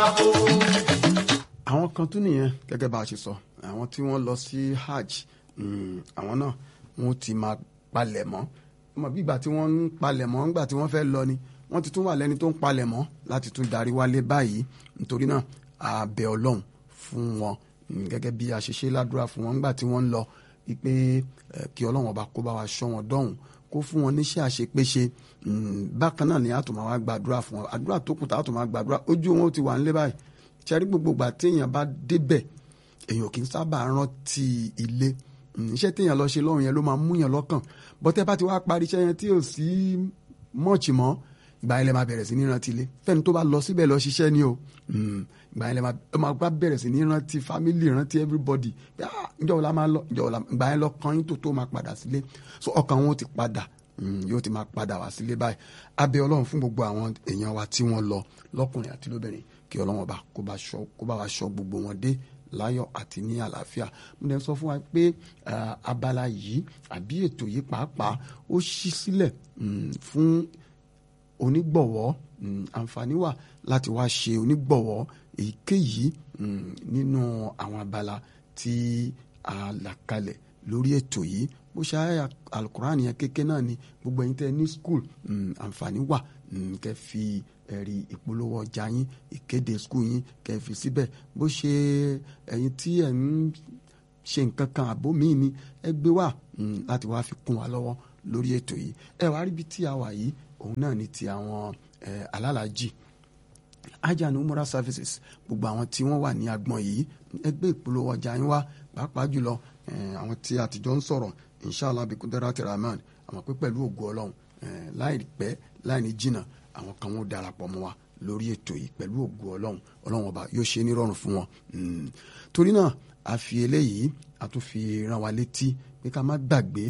àwọn kan tún nìyẹn gẹ́gẹ́ bá a ṣe sọ àwọn tí wọ́n lọ sí hajj àwọn náà wọ́n ti máa palẹ̀ mọ́ ọmọ bí ìgbà tí wọ́n ń palẹ̀ mọ́ ńgbà tí wọ́n fẹ́ lọ ni wọ́n ti tún wà lẹ́ni tó ń palẹ̀ mọ́ láti tún darí wálé báyìí nítorí náà a bẹ̀ ọlọ́run fún wọn gẹ́gẹ́ bí a ṣe ṣe ládùúrà fún wọn ńgbà tí wọ́n ń lọ wípé kí ọlọ́run ọba kó bá wa ṣọ́ wọn dọ́hùn kó fún wọn níṣẹ́ àṣepéṣe bákan náà ni a tún máa wá gbàdúrà fún wọn àdúrà tó kù tá a tún máa gbàdúrà ojú wọn ó ti wà nílé báyìí ṣẹ́rí gbogbo ìgbà téèyàn bá débẹ̀ èèyàn kì í sábà rántí ilé iṣẹ́ téèyàn lọ ṣe lọ́rùn yẹn ló máa mú yàn lọ́kàn bọ́tẹ́ bá ti wá parí iṣẹ́ yẹn tí ò sí mọ́ọ̀chì mọ́ ìgbà yẹn lè máa bẹ̀rẹ̀ sí ní rántí ilé fẹ́ni tó bá lọ síbẹ̀ lọ ṣiṣẹ́ ni o ìgbà yẹn lè máa bá bẹ̀rẹ̀ sí ní rántí family rántí everybody ǹjọ́ wo la máa lọ ǹjọ́ wo la ìgbà yẹn lọ kan yín tó tó máa padà sílé so ọkàn wọn ti padà yóò ti máa padà wá sílé báyìí abẹ́ ọlọ́run fún gbogbo àwọn èèyàn wa tí wọ́n lọ lọ́kùnrin àti lóbìnrin kí ọlọ́run ọba kó bá wa ṣọ́ gbogbo wọn dé láyọ̀ àti ní àlàáfíà mo dẹ̀ sọ fún wa pé abala yìí àbí ètò yìí pàápàá ó ṣí sílẹ̀ fún onígbọ̀wọ́ àǹfààní wà láti wá ṣe onígbọ̀wọ́ èyíkéyìí nínú àwọn abala tí a là kalẹ̀ lórí ètò yìí bó ṣe àyà alukuran yẹn kékeré náà ni gbogbo ẹ̀yin tẹ́ ní school àǹfààní wà kẹ́ fi ẹ̀rí ìpolówó ọjà yín ìkéde skul yín kẹ́ fi síbẹ̀ bó ṣe ẹ̀yin tí ẹ̀ ń ṣe nǹkan kan àbó míì ni ẹ gbé wá láti wá fi kún wa lọ́wọ́ lórí ètò yìí ẹ wá rí bí tí a wà yìí òun náà ni ti àwọn alálàájì ajá ní umura services gbogbo àwọn tí wọ́n wà ní agbọn yìí ẹ gbé ìpolówó ọjà yín wá pàápàá jùlọ àwọn tí àtijọ́ ń sọ̀rọ̀ inshallah bí kudarati rahman àmọ́ pé pẹ̀lú ògo ọlọ́run láì pẹ́ láì ní jìnnà àwọn kan wọn darapọ̀ mọ́ wa lórí ètò yìí pẹ̀lú ògo ọlọ́run ọlọ́run ọba yóò ṣe nírọ̀rùn fún wọn. torí náà a fi eléyìí a tún fi rán wa létí pé ká má gbàgbé